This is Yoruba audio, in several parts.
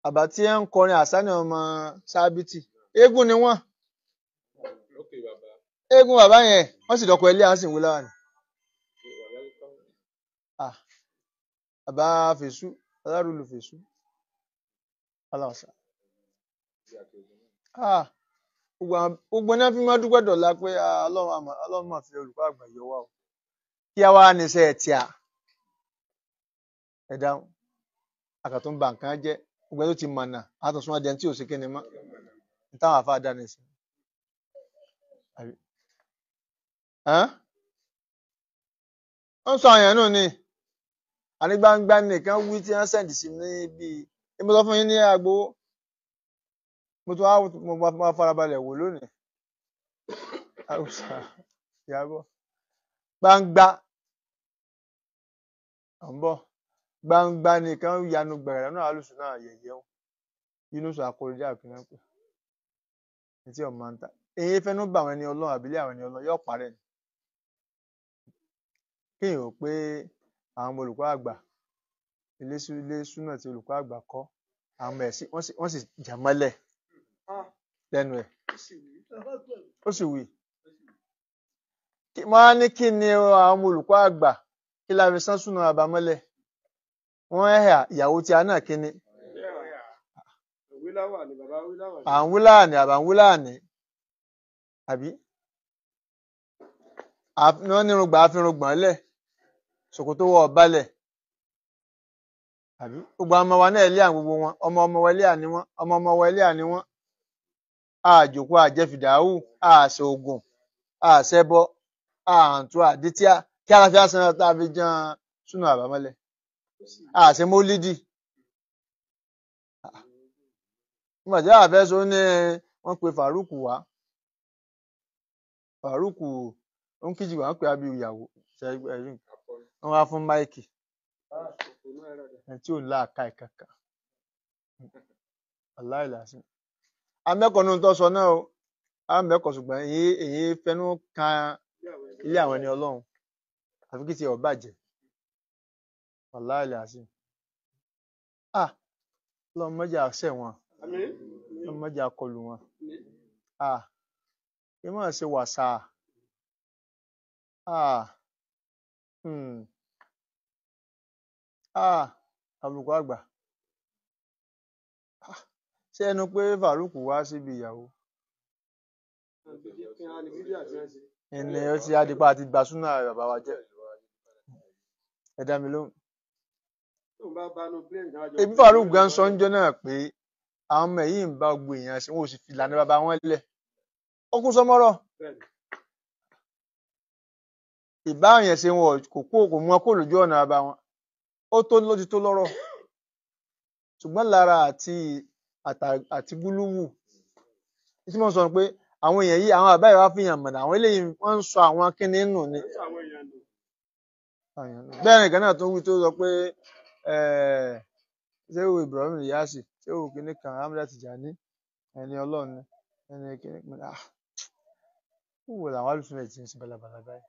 àbá tí ẹ ń kọrin àsánì ọmọ sábìtì eégún ni wọ́n Okay, bàbá. eégún bàbá yẹn wọ́n sì dọkọ ilé àwọn sì ń wí láwà ní. bàbá fèsù alárùlù fèsù aláwọ̀sà. Ah, gbogbo àwọn- gbogbo náà fi máa dúpẹ́ dọ̀la pé ah, ọlọ́run àmọ́- ọlọ́run máa fi olùkọ́ àgbà yọ wá o kí a wá níṣẹ́ ẹ̀ tí a ẹ dáhùn àkàtún ń ba nǹkan jẹ́ gbogbo ẹ tó ti mọ̀nà àtúnṣe ẹni tí ò sí kíni mọ́ ní táwọn àfa dá ní sí. Àbí? Ẹ́n? ó ń sọ àyàn náà ni ànígbangba nìkan wí tí wọ́n sẹ̀ǹdì sí ní bíi èmi sọ fún yín ní agbowó mo tún wá mo máa- máa farabalẹ̀ wò lónìí àwùsà ìyàbọ̀ gbangba à ń bọ̀ gbangba nìkan yanu gbẹ̀rẹ̀ náà alùsùn náà yẹ̀yẹ́ wọn yunus akóredé àpínlẹ̀ pé etí ọ̀ máa ń ta èyí fẹ́nu bá àwọn ẹni ọlọ́run àbílẹ̀ àwọn ẹni ọlọ́run yóò parẹ́ ni kéèyàn ò pé àwọn ọmọ olùkọ́ àgbà ilé sú- ilé súnà tí olùkọ́ àgbà kọ́ àwọn ọmọ ẹ̀ sí wọ́n sì wọ́n sì jà mọ́lẹ̀ lẹ́nu ẹ̀ ó sì wí Kí- mo á ní kí ni àwọn ọmọ olùkọ́ àgbà kí la fi sán súnà àbámọ́lẹ̀ wọ́n ẹ̀hà ìyàwó tí a náà kí ni Wíláwà ni bàbá wíláwà. à ń wúláàní àbá ń wúláàní àbí Àf- wọ́n nírùngbà àfirùngbọ̀n lẹ̀ ṣòkòtò wọ̀ ọ̀balẹ̀ àbí gbogbo àwọn ọmọ wa náà ilé àwọn gbogbo wọn ọmọ ọmọ wa ilé àní wọn ọmọ ọmọ wa ilé àní wọn àjòkó àjẹfìdáhù àṣoògùn àṣẹbọ àǹtú àdítíà kí aláfíà san tá a fi jan súnà àbámọ́lẹ̀ àṣẹ mólídì nígbà tí àwọn afẹ́sọ ní wọ́n pe Faruku wá Faruku ó ń kíjì wá ń pè á bí ìyàwó ṣe ẹ̀rí nǹkan wọ́n wá fún máìkì ẹni tí ò ń láàka ìkàkà aláìlàsí amẹ́kọ̀ọ́ nínú tó sọ náà o amẹ́kọ̀ọ́ ṣùgbọ́n èyí èyí fẹnu kan ilé àwọn ẹni ọlọ́run àfi kí tiẹ̀ ọ̀ bàjẹ́ aláìlàsí ah ọlọ́run mọ́jà ṣẹ̀ wọn Àmín. ọlọ́run mọ́jà kọlù wọn ah kí wọ́n ṣe wàsà ah hmm ah àbùkù àgbà Ah, ṣé ẹnu pé Faruku wá síbi ìyàwó Kí á ní fídíò àti ẹ̀sìn. ẹni ó ti adipa àti gbà súnà bàbá wa jẹ́ ẹ dá mi lóhùn Tóun bá bá nu plane kan jọ. ebi Faruku gan sọ ńjọ́ náà pé àwọn ọmọ yìí ń bá gbogbo èèyàn ṣe wọn ò sì fi ìlànà bàbá wọn lẹ̀ ó kún sọmọrọ Bẹ́ẹ̀ni. ìbá yẹn ṣe wọn kò kó kò mú wọn kó lójú ọ̀nà bàbá wọn ó tó ló ti tó lọ́rọ̀ ṣùgbọ́n lára àti àtà- àti gúlúwù tí mo sọ pé àwọn èèyàn yìí àwọn àbá ìwà fìyàn mọ̀nà àwọn eléyìí wọ́n ń sọ àwọn kíní nù ni Ó sọ àwọn èèyàn nù. bẹ́ẹ̀ nìkan náà tó wí tó sọ pé eh, ṣéwù Ibrahim Iyasi ṣéwù kíní kan Hamza Tijani ẹni ọlọ́run ni ẹni kíní kan ah wúwo làwọn alùpùpù ti ń sin balabala báyìí.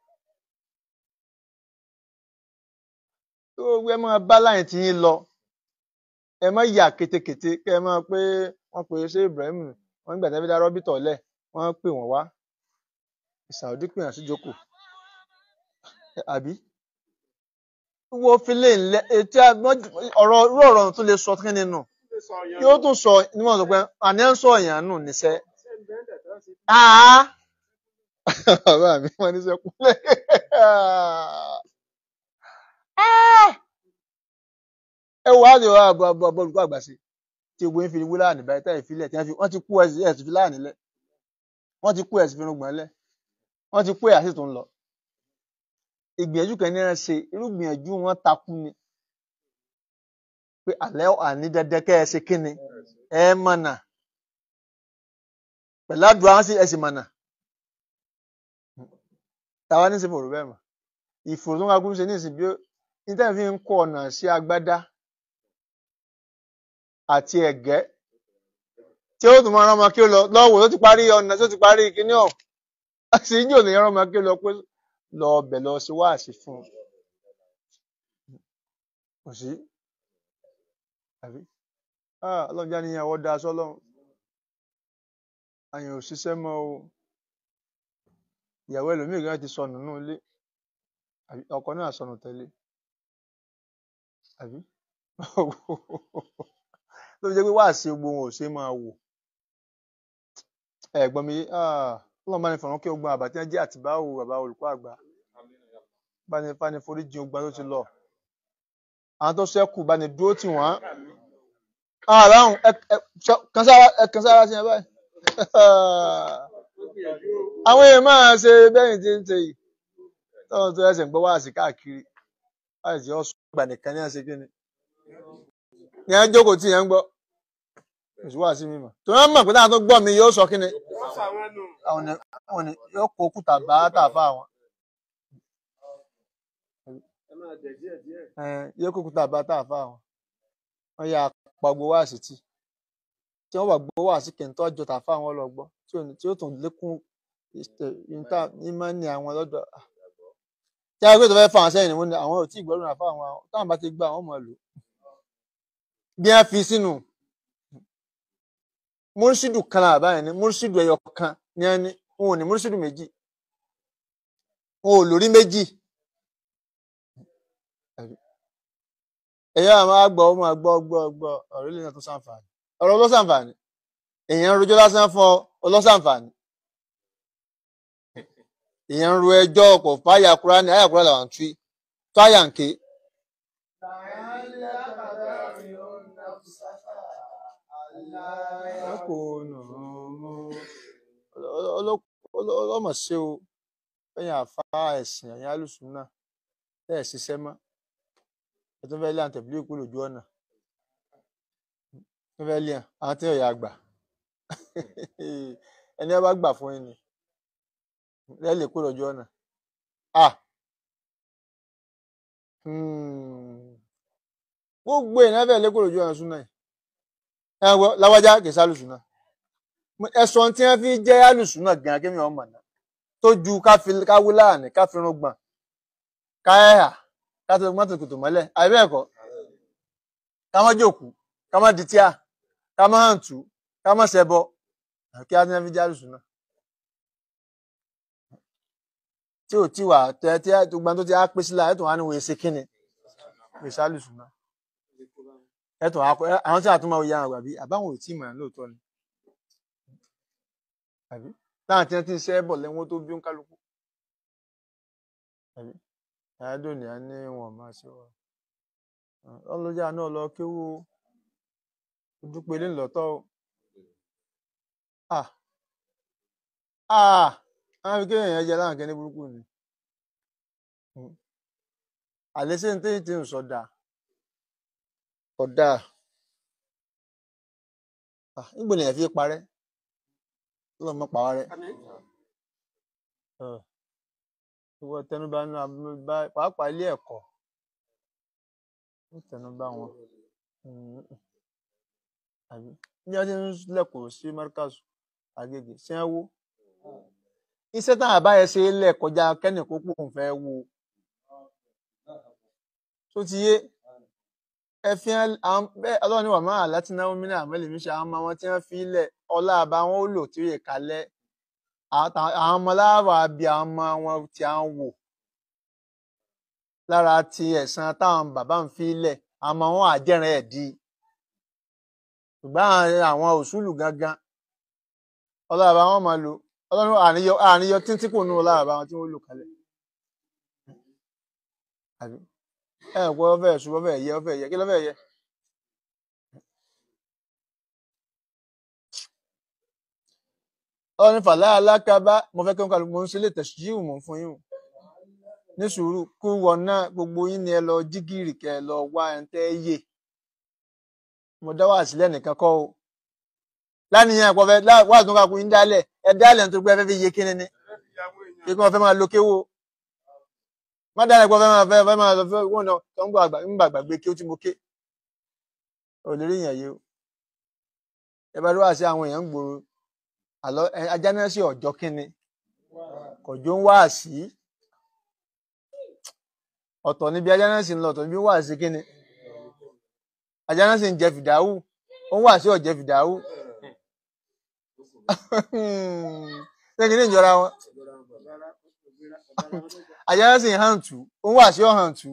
tó gbé ẹ máa bá láyìn tí yín lọ ẹ má yà kétékété kẹ ẹ máa pé wọ́n pe ṣé Ibrahim wọ́n nígbà tí wọ́n fi dá rọ́bìtọ̀ lẹ̀ wọ́n pè wọ́n wá Saudi pè wọ́n sí jókòó àbí wo filé ńlẹ etí àgbọn ọ̀rọ̀ irú ọ̀rọ̀ tó lè sọ kí nínú Ó sọ èèyàn yóò nù. tún sọ níwọ̀n sọ pé àní ẹ̀ ń sọ èèyàn nù níṣẹ́ Ṣé ń bẹ́ẹ̀ dẹ̀ tó ṣe? àá bàbá mi wọ́n ní sẹ́kúnlẹ̀ ẹ wò á lè wá àbọ̀ àbọ̀ àbọ̀ olùkọ́ àgbà sí tí gbogbo yín fi wí láàánú báyìí táyì filẹ̀ tí wọ́n fi wọ́n ti kú ẹ̀sìn ẹ̀sìn fi láàánú lẹ̀ wọ́n ti kú ẹ̀sìn fi rúgbọ̀n lẹ̀ wọ́n ti kú ẹ̀yà sì tún lọ ìgbìyànjú kan ní ẹ̀ ṣe irú ìgbìyànjú wọn takú ni pé àlẹ́ àní dandan kẹ́ ẹ ṣe kí ni ẹ mọ̀nà pẹ̀lú àdúrà wọn sì ẹ sì mọ̀nà táwa ní í ṣe fòrò bẹ́ẹ̀ mọ̀ ìfòrò tó ń kagú ṣe ní ìsìn bí ó ní tẹ́ fi ń kọ ọ̀nà sí agbádá àti ẹ̀gẹ́ tí ó tún máa rán ọmọ kí ó lọ lọ́wọ́ tó ti parí ọ̀nà tó ti parí kíní ọ̀ àti yóò ní rán ọmọ kí ó lọ pé lọ ọbẹ̀ lọ sí wáàsí fún un kò sí àbí ah ọlọ́run já níyàwó da sọ́lọ́run àyàn ò ṣiṣẹ́ mọ́ o ìyàwó ẹlòmíì gan ti sọnù nínú ilé àbí ọkọ náà sọnù tẹ̀lé àbí ló fi jẹ́ pé wáàsí gbogbo wọn ò ṣe é máa wò ẹ̀gbọ́n mi ah ọlọ́run bá ní fọ̀rọ̀ kí ogun àbá tí wọ́n jẹ́ àtìbáwò bàbá olùkọ́ àgbà bá ní bá ní foríjì ogun tó ti lọ àwọn tó ṣẹ́kù bá ní dúró tì wọ́n àràhùn kan sára ẹ kan sára sí ẹ báyìí àwọn èèyàn máa ṣe bẹ́yìn tí ń ṣe yìí tọ́wọ́n tó ẹsẹ̀ ń gbọ́ wáàsí káàkiri láì sí ọ̀sùn ìgbà nìkan ní àṣẹ kíni ní ẹ jókòó tí yẹn ń gbọ́ oṣù wáàsí mi mọ̀ tó wọ́n mọ̀ pé táwọn tó gbọ́ mi yóò sọ kíni wọ́n fà wọ́n nù. àwọn ni àwọn ni yóò kó òkúta bá tàfà àwọn ẹ máa dẹ̀ díẹ̀ díẹ̀. yóò kó òkúta bá tàfà àwọn wọ́n yà pa gbowó wáàsí tì tí wọ́n wà gbowó wáàsí kẹ̀ǹtọ́ àjọ tàfà àwọn lọ gbọ́ tí ò ní tí ó tún lékún ìta ìmọ̀ ní àwọn lọ́dọ̀ tí a gbé tó fẹ́ fà wọn sẹ́yìn ni wọ́n ní àwọn ò tí ì gbọ́dọ̀ àfà àwọn táwọn bá ti gbà wọ́n mọ̀ lò bí wọ́n fi sínú múrísídù kan náà báyìí ni múrísídù ẹyọ kan ní ẹni wọn ò ní múrísídù méjì wọn ò lórí méjì ẹyọ àwọn àgbọ ó máa gbọ́ gbọ́ gbọ́ ọ̀rọ̀ ilé náà tó sàǹfààní ọ̀rọ̀ ọlọsàǹfààní èèyàn ń rojọ́ lásán fún ọ ọlọsàǹfààní èèyàn ń ro ẹjọ́ ọ̀pọ̀ fáyà kúránì àyà kúránì làwọn tú tó àyà ń ké ọlọ́mọ̀ ṣe o lẹ́yìn àfa ẹ̀sìn ẹ̀yìn alùsùn náà ẹ̀ ṣiṣẹ́ mọ́ ẹ tún fẹ́ lé àǹtẹ̀bílẹ̀ kú lójú ọ̀nà tún fẹ́ lé àwọn tí ọ̀yà gbà ẹni ẹ bá gbà fún yín ni lẹ́lẹ̀ kú lójú ọ̀nà ah gbogbo èèyàn fẹ́ lé kú lójú ọ̀nà súnà yìí ẹ wọ láwájá kì í sálùsùn náà ẹ̀sùn tí wọ́n fi jẹ́ alùsùn náà gan kémi ọmọ náà tó ju káwí láàánú káfírun gbọ̀n káyà kátó mọ́tò kòtò mọ́lẹ̀ àbẹ́ ẹ̀kọ́ ká má jòkú ká má ditíà ká má hàǹtú ká má ṣẹbọ kí á ní wọ́n fi jẹ́ alùsùn náà tí ò tí wà tẹ tí gbogbo tó ti á pèsè láà ẹ̀tọ́ wà ní wòye ṣe kíni wòye ṣe alùsùn náà ẹ̀tọ́ àwọn tí àtúmọ̀ òye àwọn àgbàbí àbáwọn ò tí ì mọ̀ lóòótọ́ ni àbí táwọn tí wọn ti ń ṣe é bọ̀ lẹ́wọ́n tó bí ń kálukú àbí àádọ́ni á ní wọn máa ṣe wà ọlọ́jà náà lọ kéwú ojúpele ńlọ́tọ́ o ah ah àwọn fi kéèyàn yẹn jẹ láwọn kẹ́ni burúkú ni àlẹ́sẹ̀ ní tẹ́yìn tí ń sọ dáa ọ̀dà nígbò lèyàn fi parẹ́ lọ́mọ pàwọ́ rẹ̀ ìwọ tẹnubá nínú abúlé pàápàá ilé ẹ̀kọ́ ń tẹnubá wọn àbí ní ọdún tí ń lẹ́kọ̀ọ́ sí márkàsù àgègè sí ẹ wó iṣẹ́ táwọn àbáyẹ ṣe é lẹ̀ kọjá kẹ́nìkó pò ń fẹ́ wo tó ti yé ẹ fi hàn àwọn bẹ́ẹ̀ ọlọ́run ní wàmọ́ àláti náwó mílíọ̀nù àmọ́lẹ̀ mi ṣe àwọn ọmọ wọn tí wọ́n fi lẹ̀ ọlá àbá wọn ó lò tí ó yẹ kalẹ̀ àwọn ọmọ láwà bí àwọn ọmọ wọn tí à ń wò lára ti ẹ̀san táwọn bàbá ń fi lẹ̀ àwọn ọmọ wọn àjẹrìn ẹ̀ di ṣùgbọ́n àwọn òṣùlù gangan ọlá àbá wọn máa lò ọlọ́run àníyọ àníyọ títí kò nù ọlá àbá wọn tí wọ́n lò kalẹ̀ àbí ẹ ẹ gbọ́ fẹ́ ṣùgbọ́n fẹ́ yẹ fẹ́ yẹ kí ló fẹ́ yẹ. ọ̀rọ̀ ní fàlà alákàbá mo fẹ́ kí wọ́n kálukú mo ń ṣe lè tẹ̀síwù mọ̀ fún yín o ní sùúrù kú wọn náà gbogbo yín ni ẹ lọ jígìrì kẹ ẹ lọ wá ẹ tẹ́ yé mo dá wà sílẹ̀ nìkan kọ́ o lánìyàn ẹ̀pọ̀ fẹ́ wà tó kakú yín dálẹ̀ ẹ dálẹ̀ nítorí pé ẹ fẹ́ fi yé kíni ni kí wọ́n fẹ́ máa lo kéwò má dálẹ̀ pọ̀ fẹ́ máa fẹ́ fẹ́ máa lọ fẹ́ wọ́n náà tó ń gbọ́ àgbà ń gbàgbà gbé kí ó tí mo ké ò lè rí yẹn yé o ẹ bá rí wá sí àwọn èèyàn ń gbòòrò àlọ́ ajá náà sí ọjọ́ kínni kọjọ ń wá sí ọ̀tọ̀ níbi ajá náà sì ń lọ ọ̀tọ̀ níbi wá sí kínni ajá náà sì ń jẹ fìdáwù òun wà sí ọ̀jẹ̀ fìdáwó lẹ́yìn ní ìjọra wọn àyà sì hàn tù òun wà sí ọ̀hàn tù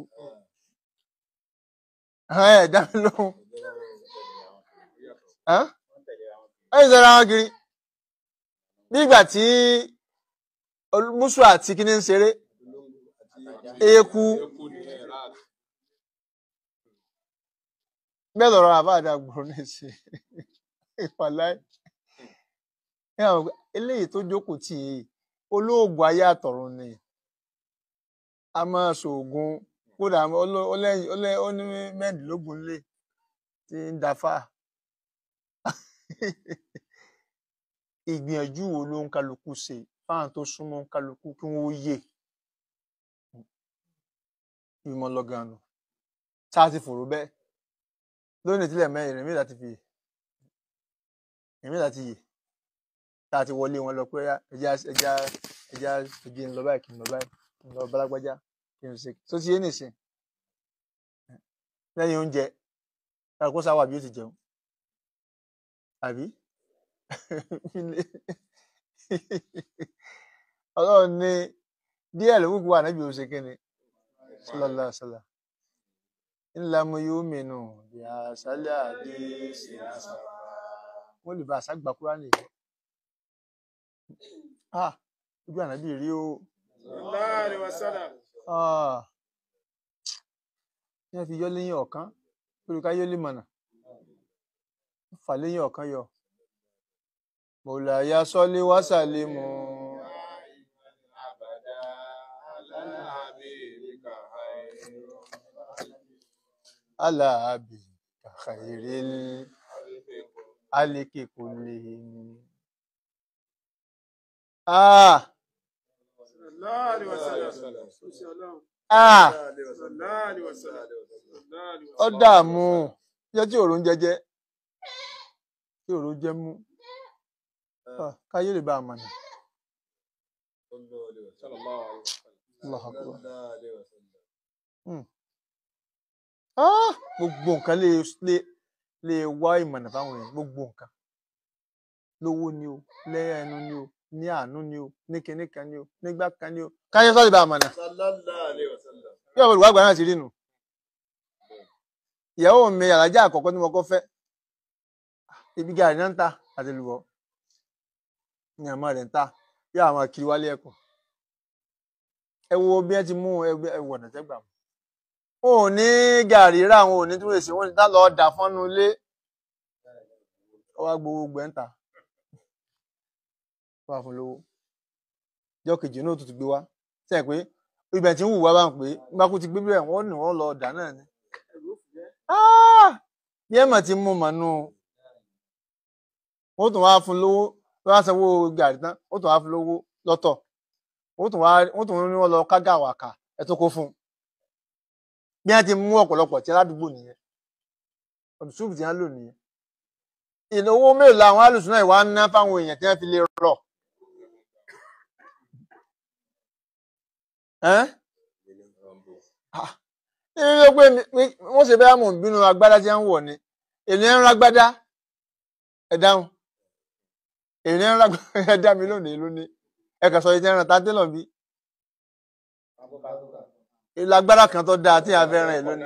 ẹ̀ dá mi lóhùn ẹ̀ ń sọra wọn kiri nígbà tí olú- mùsù àti kíní ń ṣeré eku bẹ́ẹ̀ lọ́rọ̀ àbáàdà gbòòrò ní ṣe ìpàláì ní àwọn ọgbà- eléyìí tó jókòó tì í olóògùn ayé àtọ̀run ni a máa ṣoògùn kódà ó- ó lẹ́yìn- ó lẹ́- ó ní mẹ́rìndínlógún lé tí ń dafá ìgbìyànjú wo ló ń kálukú ṣe fáwọn tó súnmọ́ ń kálukú kí wọ́n ó yè ìmọ̀ lọ́gàn nù tá a ti fòrò bẹ́ẹ̀ lónìí tílẹ̀ mẹ́rin rẹ̀ mẹ́ta ti fi rẹ̀ mẹ́ta ti yè tá a ti wọlé wọn lọ pé "Óyá, ẹja ẹja ẹja ẹjẹ ń lọ báyìí kí n lọ báyìí kí n lọ balagbájá kí n ṣe tó ti yé nìsín lẹ́yìn oúnjẹ kálukú sáwà bí ó ti jẹun àbí ọlọ́run ní díẹ̀ ló kúkú wà níbi òṣè kínni sallallahu alaihi wasallam ńlá mo yóò mìíràn bí àṣálẹ́ àdé ṣe àṣà wọ́n lè bá àṣà gbà kúrá nìyẹn ah ojú ànábì rí o Sallallahu alaihi wasallam. ah tí wọ́n fi yọ lẹ́yìn ọ̀kan olùkà yọ lè mọ̀nà wọ́n fà lẹ́yìn ọ̀kan yọ mọ̀láyà sọ́lé wásàlẹ̀ mọ́ aláàbì kàkàìrè alékè kò lè ah Sallallahu alaihi wasallam. Ó ṣe Ọlọ́run. ah Sallallahu alaihi wasallam. Sallallahu alaihi ó wasallam. dààmú jẹ́ tí òòrùn jẹjẹ tí òòrùn jẹ mú Ah, káyé lè bá a mọ̀nà Allahu Akbar. Hmm. Ah, gbogbo nǹkan lè lè lè wá ìmọ̀nà fáwọn èèyàn gbogbo nǹkan lówó ni o lẹ́yìn ẹnu ni o ní àánú ni o ní kinní kan ni o nígbà kan ni o káyé sọ́ọ́ lè bá a mọ̀nà bí ọ̀pọ̀ olùwàgbà náà ti rí nù ìyàwó mi àlájá àkọ́kọ́ tí mo kọ́ fẹ́ ibi gàrí náà ń ta àti lùwọ́ ní àmọ́ rẹ̀ ń ta bí àwọn kiri wálé ẹ̀kọ́ ẹ wo bí ẹ ti mú ẹgbẹ́ ẹ wọ̀nà tẹ́gbà mú wọn ò ní gàrí rà wọn ò ní tí wọ́n ṣe wọ́n ti dá lọ́ọ́ dà fọ́nú ilé ọwọ́ gbogbo gbẹ̀ ń ta wà fún lówó jọ́ kejì náà tó ti gbé wá sẹ́yìn pé ibẹ̀ tí ń wù wá bá ń pè é bá kú ti gbé bẹ́ẹ̀ wọ́n ní wọ́n lọ dà náà ni Ah! bí ẹ̀ mà ti mú mànú wọ́n tún wá fún lówó wọ́n á sanwó gàrí tán wọ́n tún wá fún lówó lọ́tọ̀ wọ́n tún wá wọ́n tún ní wọ́n lọ kágà wàkà ẹ̀ tó kó fún un bí wọ́n ti mú ọ̀pọ̀lọpọ̀ tí aládùúgbò nìyẹn ọdún súùpù tí wọ́n lò nìyẹn ìnáwó mélòó làwọn alùsùn náà wá ń ná fáwọn èèyàn tí wọ́n fi lè rọ̀ ẹ́n nínú ló pé mi- mi- wọ́n ṣe bẹ́ẹ̀ mò ń bínú agbádá tí wọ́n ń wọ̀ ni èlé ń rágbádá ẹ dáhùn èlé ń rágbádá ẹ dá mi lónìí lónìí ẹ kà sọ yìí tí wọ́n rán ta tẹ́lọ̀ bí ilé agbára kan tó dáa tí a fẹ́ ràn ẹ́ lónìí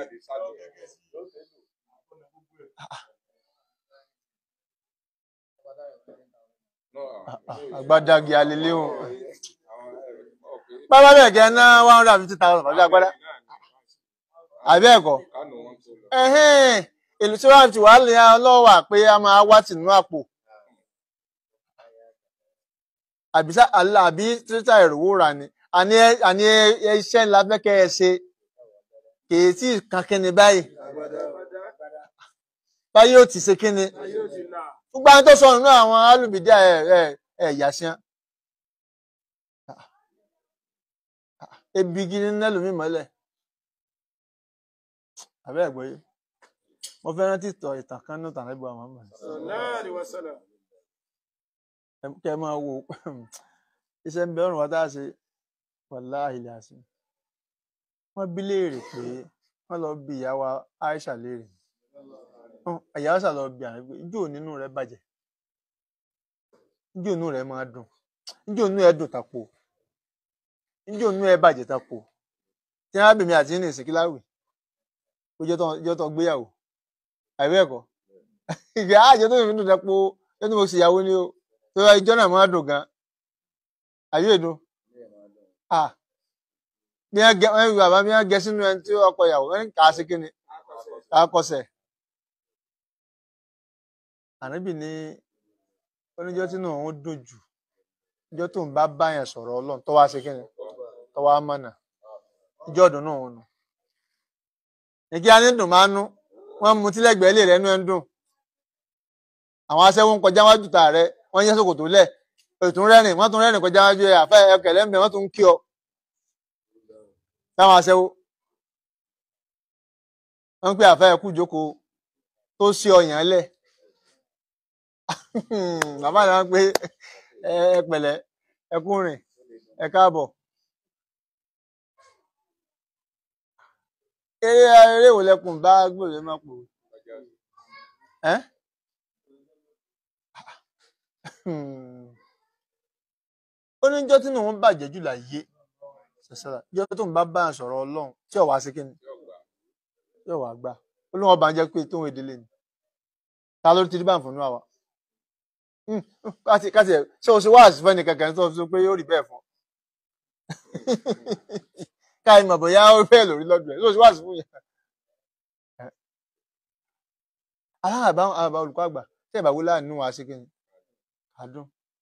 àgbàdàgì àlélé o bàbá bẹ́ẹ̀ kẹ́ ná one hundred and fifty thousand pàṣẹ agbádá àbí ẹ̀kọ́ ẹ̀hẹ́n èlò tí wọ́n ti wà lè ọlọ́wà pé a máa wá tìǹú àpò àbí sá- àlá- àbí títà ìrówó rà ni àní ẹ- àní ẹ- ẹ- iṣẹ́ ńlá fẹ́ kẹ́ ẹ ṣe kèé tí kan kíni báyìí báyìí ó ti ṣe kíni Ayé ò ti là. gbogbo àwọn tó sọnù náà àwọn alùbídà ẹ ẹ ẹ yà sí wọn. ebi gidi ní ẹlòmíì mọ́lẹ̀ àbẹ́ ẹ̀gbọ́ yìí mo fẹ́ rántí ìtọ̀ ìtàn kan náà tàn lẹ́gbọ̀ọ́ àwọn ọmọ Sallallahu alaihi wasallam. kẹ́ ẹ máa wo iṣẹ́ ń bẹ ọ̀rùn wa tá a ṣe wàláhì làásì wọ́n bí léèrè pé wọ́n lọ bí ìyá wa Aisha léèrè ẹ̀yà ọ̀sà lọ bí àná pé ijó nínú rẹ bàjẹ́ ijó inú rẹ máa dùn ijó inú ẹ dùn tàpò ijó inú ẹ bàjẹ́ tàpò tí wọ́n á bèmí àti ní ìsìnkí láwì ó jẹ́ tó gbéyàwó àìbí ẹ̀kọ́ ìgbà àjọ tó fi dùn tàpò ẹni mo sì yàwó ni o tó yọ ijó náà máa dùn gan àyè èdò ah bí wọ́n gẹ wọ́n bàbá bí wọ́n gẹ sínú ẹni tí ọkọ ìyàwó wọ́n kà á sí kíni kà á kọsẹ̀ ànábì ní oníjọ́ tí náà ń dùn jù ìjọ́ tó ń bá báyàn sọ̀rọ̀ ọlọ́run tó wá sí kíni tó wá mọ̀nà ìjọ́ ọ̀dùn náà ń nù. ìkí á ní dùn máa ń nú wọ́n mu tí lẹ́gbẹ̀ẹ́ lè rẹ́nu ẹ̀ ń dùn. àwọn aṣẹ́wó ń kọjá wájú tà rẹ wọ́n yẹ́ sòkòtò lẹ̀ ètò rẹ́rìn wọ́n tún rẹ́rìn kọjá wájú ẹ̀ àfẹ́ ẹkẹ̀lẹ́ ń bẹ wọ́n tún ń kí ọ. táwọn aṣẹ́wó wọ́n ń pè àfẹ́ ẹkú jókòó tó sí ọyàn lẹ̀ bàbá náà pé ẹ pẹ̀lẹ́ ẹ kú rìn ẹ káàbọ̀ eré eré wo lẹkùn bá gbòòrò máa pò ẹ ó ní jọ́ tí òun bàjẹ́ jù láyé ṣẹṣẹra jọ́ tó ń bá bá sọ̀rọ̀ Ọlọ́run tí ọwà sí kíni tí ọwà gbà Ọlọ́run ọba ń jẹ́ pé tóun èdè lè ní ta ló ti rí báǹfọ nínú àwa káti káti ẹ ṣé o ṣe wá àṣìfẹ́ ní kankan tó sọ pé yóò rí bẹ́ẹ̀ fún káyì mọ̀ bóyá ó bẹ́ẹ̀ lórí lọ́dún ẹ̀ ṣé o ṣe wá àṣìfún yẹn. aláàbá àbá olùkọ́ àgbà tí ẹ̀ bá wúlò àánú wa ṣe kí ni àdùn.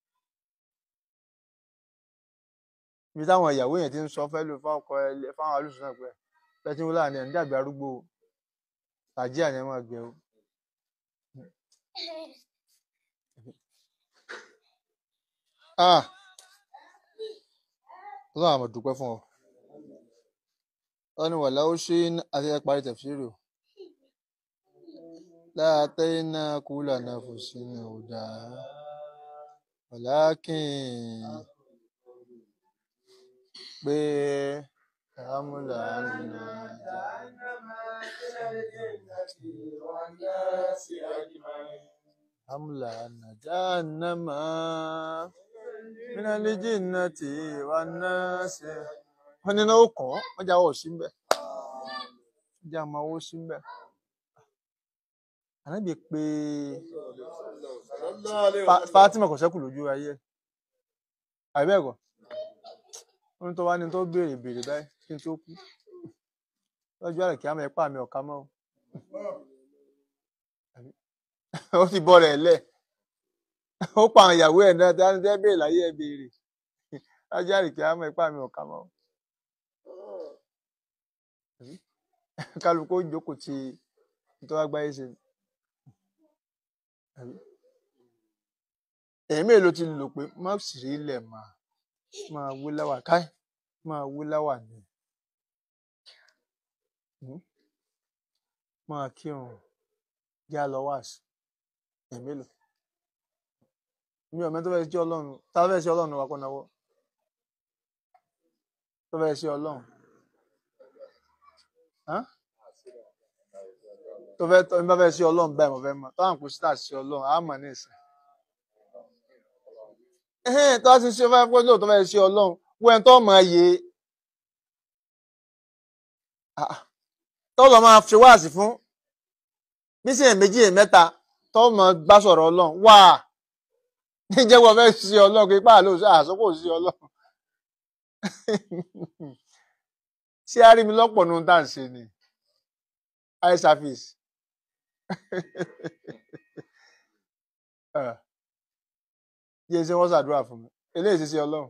ibi táwọn ìyàwó yẹn ti ń sọ fẹ́ lò fáwọn ọkọ ẹ fáwọn alùsùn náà pé ẹ ti ń wúlò àná ẹ̀ ń dàbí arúgbó tàjí àná ẹ̀ máa gbẹ o. ah ọlọ́run àmọ̀ dúpẹ́ fún ọ wọ́n ní wàlá ó ṣe àti ẹ parí tẹ̀fsíìrì o láàtẹ́ iná kúlà náà fò sí ní ọ̀dà wàlákìn pé àmúlà àmúlà nàjànàmá minali jinnati wan nasi wọn ní náà ó kàn án wọn jà wọ sí mbẹ wọn jà máa wọ sí mbẹ ànábì pé Fatima kò sẹ́kù lójú ayé àbí ẹ̀kọ́ wọn tó wá ní tó béèrè béèrè báyìí kí n tó kú lọ́jọ́ àrẹ kí á mọ̀ ẹ́pà mi ọ̀ka mọ́ ó ti bọ́ rẹ̀ lẹ̀ ó pa àwọn ìyàwó ẹ̀ náà dání tẹ́ béèrè láyé ẹ̀ béèrè lọ́jọ́ àrẹ kí á mọ̀ ẹ́pà mi ọ̀ka mọ́ kálukú ó jókòó ti nítorí agbáyé ṣe èmi èlò ti lò pé má sì rí ilẹ̀ máa máa wí láwà káì máa wí láwà ni máa kírun já lọ wá sí èmi èlò mi ò mẹ́ tó fẹ́ sí ọlọ́run tá a fẹ́ sí ọlọ́run wa kọ́ náwó tó fẹ́ sí ọlọ́run tó fẹ́ tó bá fẹ́ sí ọlọ́run báyìí mo fẹ́ mọ̀ tó àwọn kò sí tà sí ọlọ́run á mọ̀ ní ìsìn ẹhẹ́n tó bá ti ṣe fẹ́ pé lóòótọ́ fẹ́ sí ọlọ́run wọ́n ẹni tó mọ̀ ẹ́ yé tó lọ máa fi wáàsí fún bí sì ẹ̀ méjì ẹ̀ mẹ́ta tó mọ̀ gbá sọ̀rọ̀ ọlọ́run wà níjẹ́ wọ́n fẹ́ sí ọlọ́run pé páàló àsopò sí ọlọ́run ṣé a rí mi lọ́pọ̀ nínú tá à ń ṣe ni eye service yíyẹ ṣe wọ́n ṣàdúrà fún mi eléyìí ṣe ṣe ọlọ́run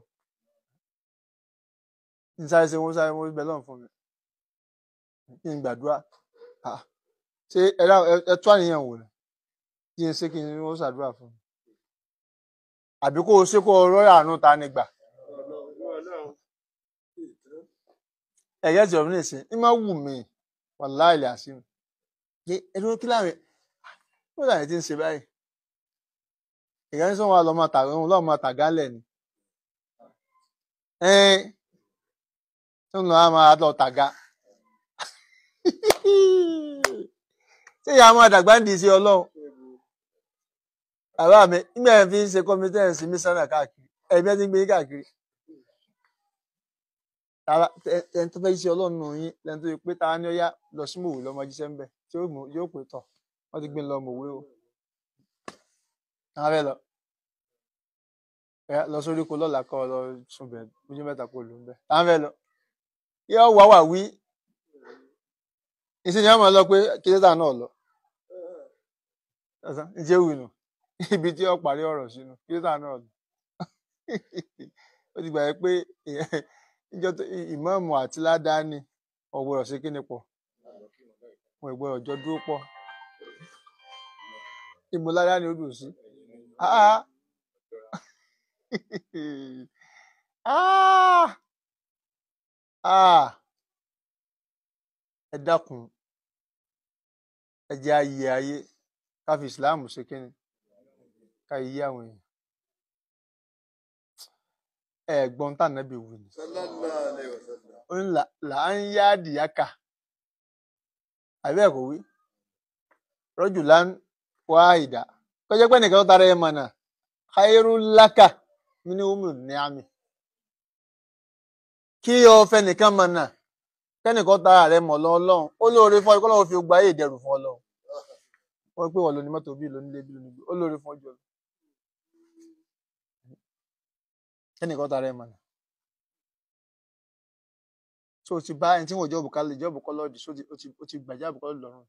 ní sáré ṣe wọ́n sáré wọ́n bẹ lọ́run fún mi kí n gbàdúrà ṣé ẹ tú àníyàn wò ni kí n ṣe kí n wọ́n ṣàdúrà fún mi àbí kó o ṣe kó o rọ́ọ̀yà àánú ta ni gbà ẹ̀yẹ́ tí ọ̀run nìsín ní máa wù mí wàláì lè àṣìmù ẹ̀rọ kí láàrin ó láàrin tí ń ṣe báyìí ìyá ní sọ wọn lọ máa tàgá òun lọ́ọ́ máa tàgá lẹ̀ ni ẹn tó ń lọ á máa lọ tàgá ṣé ìyá máa dàgbà ń di sí ọlọ́run bàbá mi nígbà yẹn fi ń ṣe kọ́mítẹ́ǹsì mísánà káàkiri ẹ̀mí ẹ̀ ti ń gbé yín káàkiri tara ẹ- ẹni tó fẹ́ ṣe ọlọ́run nù yín lẹ́ni tó yẹ pé ta ni ó yá lọ sí mòwe lọ́mọ jíṣẹ́ ń bẹ̀ tí yóò mú- yóò pè tọ̀ wọ́n ti gbé ń lọ mòwe o àwọn fẹ́ lọ ẹ lọ sórí ko lọ́la kọ́ ọ lọ sùn bẹ̀ bójú mẹ́ta kó lò ń bẹ̀ àwọn fẹ́ lọ yóò wá wà wí ìsìn ni wọ́n máa lọ pé kílódà náà lọ ọ̀sán ǹjẹ́ wì nù ibi tí wọ́n parí ọ̀rọ̀ sínú kílódà náà lọ ó ti gbà yẹ pé ìjọ tó ìmáàmù àti ládàáni ọ̀gbọ̀rọ̀ sí kíni pọ̀ wọn ìgbọ̀rọ̀ jọ dúró pọ̀ ìmú ládàáni ó dùn sí Ah! Ah! Ah! ẹ dákun ẹ jẹ́ ayé ayé ká fi ìsìláàmù ṣe kíni ká yí àwọn èèyàn ẹ gbọ́n tá nàbì wù ní sallallahu alaihi wasallam ó ní là- là ń yá àdìyákà àbí ẹ̀ kò wí rọ́jù lá ń wá ìdá kọjá pé nìkan tó tara ẹ mọ̀ náà khairu laka mini umu ní àmì kí o fẹ́ nìkan mọ̀ náà kẹ́nìkan tara rẹ mọ̀ lọ́lọ́run ó lóore fún ọ kọ́ lọ́wọ́ fi gba ayé ìdẹ̀rù fún ọlọ́run wọ́n pè wọ́n lóní mọ́tò bíi lónílé bíi lónígbé ó lóore fún ọjọ́ kẹ́nìkan tara ẹ mọ̀ náà so o ti bá ẹni tí wọn ò jọ́bù kálẹ̀ jọ́bù kọ́ lọ́ọ̀dì so o ti- o ti- o ti gbà jáàbù kọ́ lọ́rùn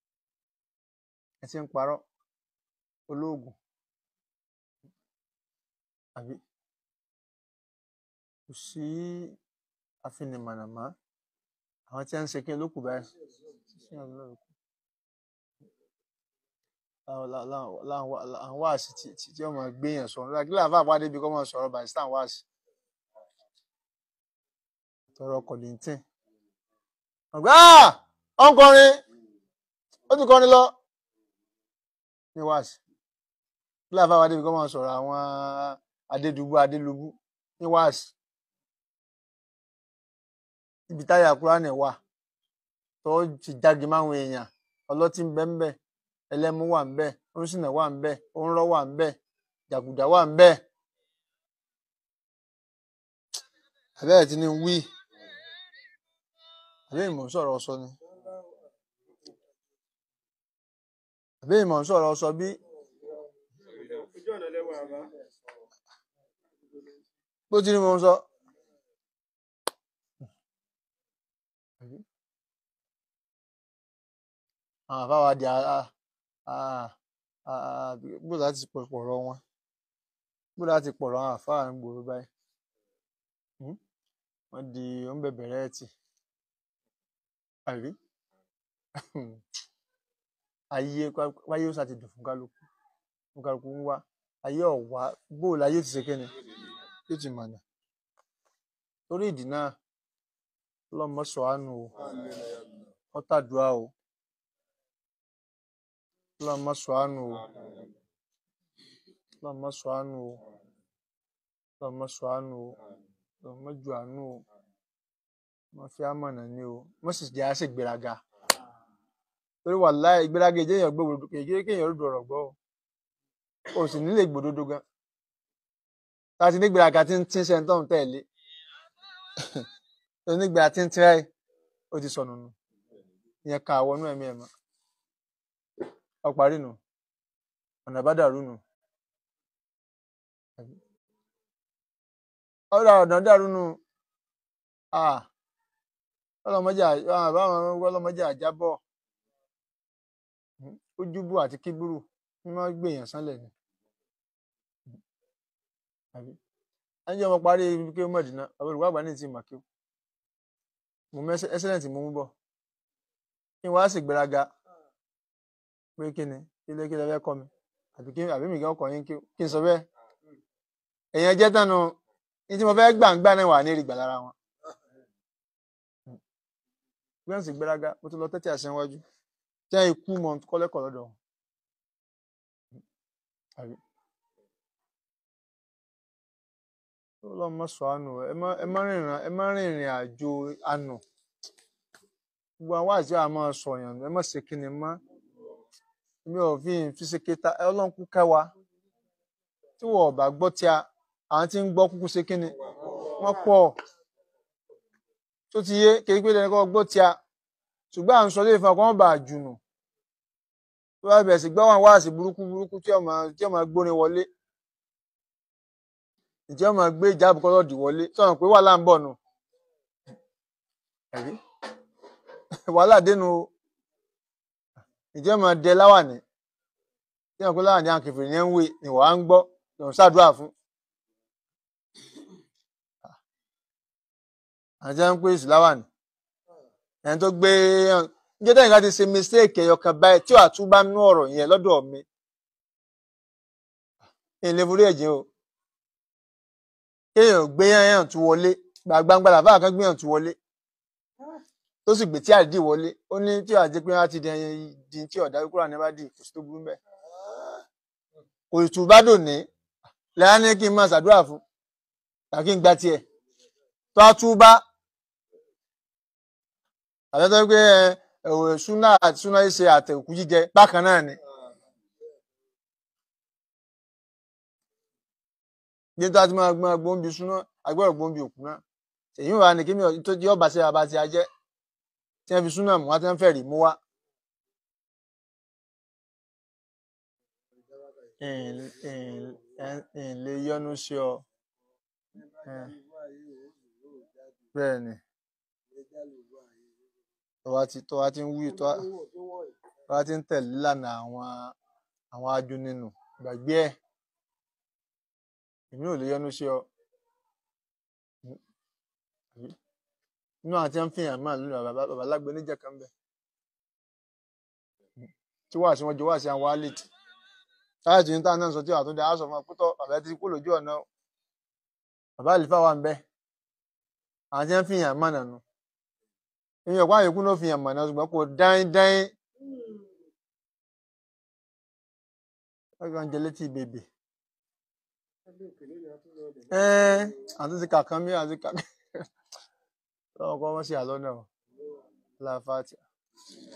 ẹ ti ń parọ́ olóògùn àbí kò sí afinimọ̀nàmá àwọn tí wọ́n ń ṣe kí n lókù báyìí sí àwọn olóògùn láwọn lá- láwọn láwọn àwọn wáàsí tí tí tí wọ́n máa gbé yẹn sọ̀rọ̀ láti kílà fún àpá débi kọ́ máa sọ̀rọ̀ bàìsítà wáàsí tọrọ kọ̀lìntìn ọ̀gbẹ́ ah ọ̀nkọrin ó ti kọrin lọ ní wáàsí kílà fún àpá débi kọ́ máa sọ̀rọ̀ àwọn adédùbú adélubú ní wáàsí ibi táyà kúránì wà tó ti jáde máwọn èèyàn ọlọ́tí ń bẹ ń bẹ ẹlẹ́mú wà ń bẹ oníṣìnà wà ń bẹ òǹrọ̀ wà ń bẹ jàgùdà wà ń bẹ àbẹ́ẹ̀ tí ní wí àbẹ́ ìmọ̀ ń sọ̀rọ̀ ọsọ ni àbẹ́ ìmọ̀ ń sọ̀rọ̀ ọsọ bí ojú ọ̀nà lẹ́wọ̀ àbá bó ti ní mo ń sọ. àwọn àfáwà di bó láti pọ̀rọ̀ wọn bó láti pọ̀rọ̀ àwọn àfáà ń gbòòrò báyìí Hmm? wọ́n di oúnbẹ̀bẹ̀rẹ̀ ẹ̀tì àrí ayé wáyé ó sá ti dùn fún kálukú fún kálukú ń wá ayé ọ̀wá bóòlù ayé ó ti ṣe kíni yóò ti mọ̀nà torí ìdí náà ọlọ́mọ sọ àánú o ọ́tàdúrà o ọlọ́mọ sọ àánú o ọlọ́mọ sọ àánú o ọlọ́mọ sọ àánú o ọlọ́mọ ju àánú o wọ́n fi àmọ̀nà ní o wọ́n sì jẹ́ àṣẹ ìgbéraga torí wàláhì ìgbéraga ìjẹ́ èèyàn gbòòrò kéèké kéèyàn rúdò ọ̀rọ̀ gbọ́ o o sì nílé gbòdodo gan láti nígbéraga tí ń tí ń ṣe ń tọ́hún tẹ̀lé onígbà tí ń tíráì ó ti sọnù nù ìyẹn ka àwọnú ẹ̀mí ẹ̀ mọ́ ọparí nù ọ̀nà bá dàrú nù ọ̀rọ̀ ọ̀nà dàrú nù ah ọlọmọdé àbáwọn ọlọmọdé àjábọ̀ ojúbù àti kíbúrú ní wọ́n gbé èèyàn sánlẹ̀ ni àbí ẹnjẹ́ ọmọ parí ibi kí ó mọ̀dínà àwọn olùkọ́ àgbà ní ti màkíw mo mọ ẹsẹlẹǹtì mo mú bọ̀ kí n wá sì gbéraga pé kí ni kí lé kí lè fẹ́ kọ́ mi àbí kí àbí mi kí ọkọ̀ yín kí kí n sọ bẹ́ẹ̀ èèyàn jẹ́ tánu ní tí mo fẹ́ gbàǹgbà náà wà ní ìrìgbà lára wọn bí wọ́n sì gbéraga mo tún lọ tẹ́tí àṣẹ wájú tí wọ́n ikú mọ̀ kọ́lẹ́kọ̀ọ́ lọ́dọ̀ wọn àbí ọlọ́run má sọ àánú ẹ má ẹ má rìnrìn ẹ má rìnrìn àjò àánú gbogbo àwọn àti àwọn máa sọ yàn ẹ má ṣe kí ni má mi ò fi fi ṣe kéta ọlọ́run kú kẹwa tí wọ́n bá gbọ́ tí a àwọn tí ń gbọ́ kúkú ṣe kíni wọ́n pọ̀ tó ti yé kékeré pé lẹ́nu kọ́ gbọ́ tí a ṣùgbọ́n à ń sọ lé ìfọ̀n kan bá jùnù tó bá bẹ̀rẹ̀ sí gbọ́ wọn wáàsí burúkú burúkú tí ọmọ tí ọmọ gbórin wọlé ìjẹ́ ọmọ gbé ìjáàbù kọ́lọ́ọ̀dì wọlé sọ̀rọ̀ pé wàhálà ń bọ̀ nù ẹ̀rí wàhálà dénú o ìjẹ́ ọmọ dẹ láwàní tí wọn pé láwàní àwọn kẹfìrì yẹn ń wé ni wàá ń gbọ́ lòun ṣàdúrà fún àti wọn pé èsì láwàní ẹni tó gbé ǹjẹ́ tẹ́yìn ká ti ṣe mistake ẹ̀yọkàn báyìí tí wàá tún bá nú ọ̀rọ̀ yẹn lọ́dọ̀ mi ìlé forí ẹ̀jẹ̀ o kéèyàn gbé yàn tún wọlé gbàgbàgbà làbá kan gbé yàn tún wọlé tó sì gbé tí àdìdì wọlé ó ní tí wàá jẹ́ pé wọ́n á ti di ẹyin di tí ọ̀dà kúrò ní bá dì kò sí tó burú bẹ́ẹ̀ kò sì tún bá dùn ní lẹ́yìn ní kí n máa ṣàdúrà fún tàbí kí n gba tiẹ̀ tó a tún bá àtẹ́tọ́ pé ẹ̀wọ̀ súnà àti súnà yìí ṣe àtẹ̀kù jíjẹ bákan náà ni. bí tó a ti máa gbọ́n gbóǹbi súná agbọ́dọ̀ gbóǹbi òkú náà èyí wà ní kí mi tó jẹ́ ọba sí ọba tí a jẹ́ tí wọ́n fi súná mú wá tí wọ́n fẹ́ rí mú wá. ìn lè yọnu sí ọ bẹ́ẹ̀ ni tọ́wá ti tọ́wá ti ń wí tọ́wá ti ń tẹ̀lé lánà àwọn àwọn ajú nínú gbàgbé ẹ̀ èmi ò lè yọnu sí ọ inú àti ń fìyàn máa lónìí bàbá bàbá lágbe níjà kan bẹ tí wàá sí wọn jọ wàá sí àwọn wálìtì táyà tí níta náà sọ tí wàá tó dé aṣọ fún ọpútọ bàbá ti kú lójú ọ̀nà bàbá àlìfà wà ń bẹ àwọn tí ń fìyàn máa nànú èmi ọ̀pá àyíkú ló fìyàn mọ̀ náà ṣùgbọ́n kò dáín dáín ọgbọ́n jẹ létí bèbè àti ti kàkán mi àti kàkán lọ́wọ́ kọ́ wọ́n sí àlọ́ náà láfáàtì.